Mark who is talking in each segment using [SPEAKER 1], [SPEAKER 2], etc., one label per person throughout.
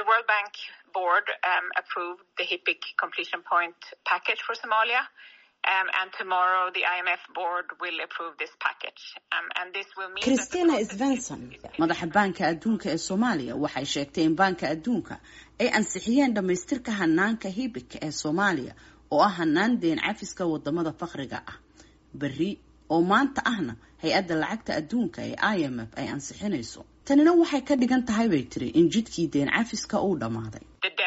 [SPEAKER 1] the World Bank board um, approved the HIPIC completion point package for Somalia. Um, and tomorrow the IMF board will approve this package. Um, and this will mean
[SPEAKER 2] christina svenson madaxa baanka adduunka ee soomaaliya waxay sheegtay in baanka adduunka ay ansixiyeen dhammaystirka hanaanka hibik ee soomaaliya oo ah hanaan deen cafiska wadamada fakriga ah berri oo maanta ahna hay-adda lacagta adduunka ee i m f ay ansixinayso tanina waxay ka dhigan tahay bay tiri in jidkii deen cafiska uu dhammaaday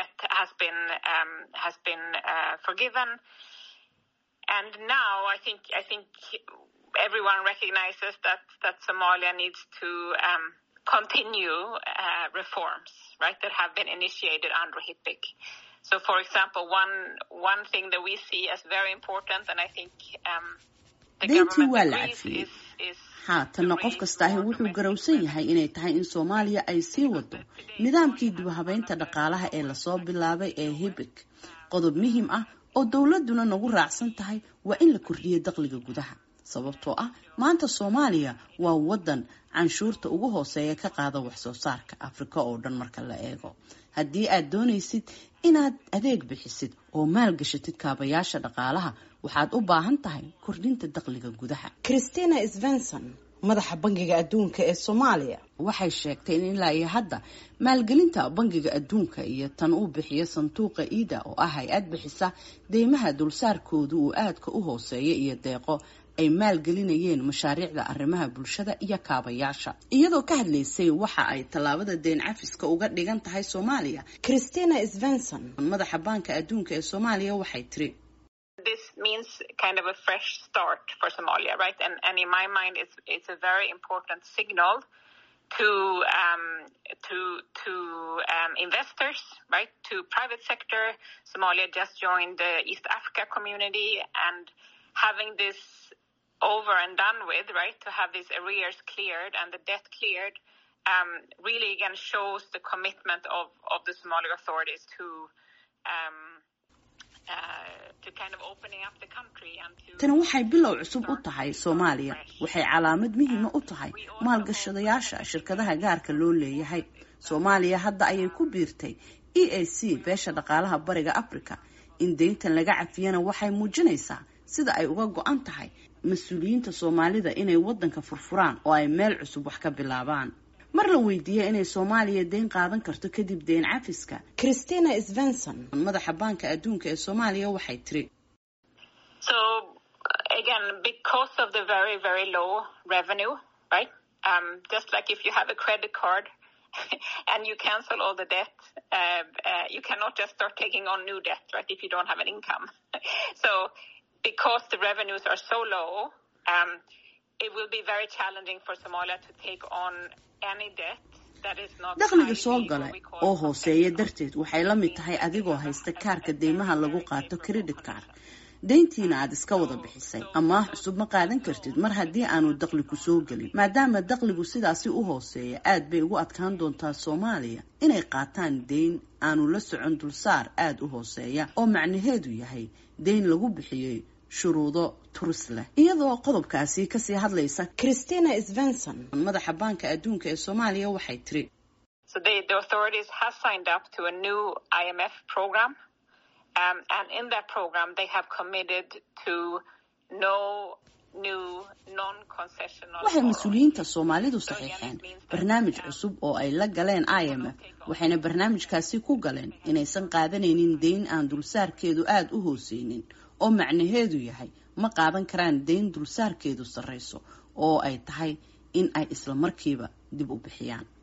[SPEAKER 1] And now I think I think everyone recognizes that that Somalia needs to um, continue uh, reforms, right, that have been initiated under HIPIC. So, for example, one one thing that we see as very important, and I think um, the
[SPEAKER 2] deyntii waa
[SPEAKER 1] government
[SPEAKER 2] la
[SPEAKER 1] agrees
[SPEAKER 2] cafiyey
[SPEAKER 1] is is
[SPEAKER 2] haatanna qof kastaahi wuxuu garowsan yahay inay tahay in soomaaliya ay sii wado nidaamkii dibhabeynta dhaqaalaha ee lasoo bilaabay ee hibik qodob muhiim ah oo dowladuna nagu raacsan tahay waa in la kordhiyo dakhliga gudaha sababtoo ah maanta soomaaliya waa wadan canshuurta ugu hooseeya ka qaada wax soo saarka afrika oo dhan marka la eego haddii aad doonaysid inaad adeeg bixisid oo maalgashatid kaabayaasha dhaqaalaha waxaad u baahan tahay kordhinta dakhliga gudaha christina svenson madaxa bangiga adduunka ee soomaaliya waxay sheegtay in ilaa iyo hadda maalgelinta bangiga adduunka iyo tan uu bixiyo sanduuqa iida oo ah hay-ad bixisa deymaha dulsaarkoodu uu aadka u hooseeya iyo deeqo ay maalgelinayeen mashaariicda arrimaha bulshada iyo kaabayaasha iyadoo ka hadlaysay waxa ay tallaabada deen cafiska uga dhigan tahay soomaaliya christina svenson madaxa baanka adduunka ee soomaaliya waxay tiri
[SPEAKER 1] this means kind of a fresh start for Somalia, right? And and in my mind, it's it's a very important signal to um, to to um, investors, right? To private sector. Somalia just joined the East Africa community, and having this over and done with, right? To have these arrears cleared and the debt cleared. Um, really again shows the commitment of, of the Somali authorities to um,
[SPEAKER 2] tani waxay bilow cusub u tahay soomaaliya waxay calaamad muhiima u tahay maalgashadayaasha shirkadaha gaarka loo leeyahay soomaaliya hadda ayay ku biirtay e a c beesha dhaqaalaha bariga africa in deyntan laga cafiyana waxay muujinaysaa sida ay uga go-an tahay mas-uuliyiinta soomaalida inay wadanka furfuraan oo ay meel cusub wax ka bilaabaan mar la weydiiyey inay soomaaliya deyn qaadan karto kadib deyn cafiska christina svenson madaxa baanka adduunka ee soomaaliya waxay tiri
[SPEAKER 1] So again, because of the very, very low revenue, right? Um, just like if you have a credit card and you cancel all the debt, uh, uh, you cannot just start taking on new debt, right? If you don't have an income. so because the revenues are so low, um, it will be very challenging for Somalia to take on any debt. that is not
[SPEAKER 2] dakhliga
[SPEAKER 1] highly
[SPEAKER 2] soo gala
[SPEAKER 1] what we call
[SPEAKER 2] oo hooseeya darteed waxay la mid tahay adigoo haysta kaarka deymaha lagu qaato credit card deyntiina aad iska wada bixisay amaah cusub ma qaadan kartid mar haddii aanu dakhli ku soo gelin maadaama dakhligu sidaasi u hooseeya aad bay ugu adkaan doontaa soomaaliya inay qaataan deyn aanu la socon dulsaar aada u hooseeya oo macnaheedu yahay deyn lagu bixiyey shuruudo turis leh iyadoo qodobkaasi kasii hadlaysa christina svenson madaxa baanka adduunka ee soomaaliya waxay tiri
[SPEAKER 1] So they, the authorities have signed up to a new IMF program, um, and in that program they have committed to no new non-concessional.
[SPEAKER 2] waxay
[SPEAKER 1] borrowing.
[SPEAKER 2] mas-uuliyiinta soomaalidu saxiixeen barnaamij cusub oo ay la galeen i m f waxayna barnaamijkaasi ku galeen inaysan qaadanaynin deyn aan dulsaarkeedu aada u hooseynin oo macnaheedu yahay ma qaadan karaan deyn dulsaarkeedu sarreyso oo ay tahay in ay isla markiiba dib u bixiyaan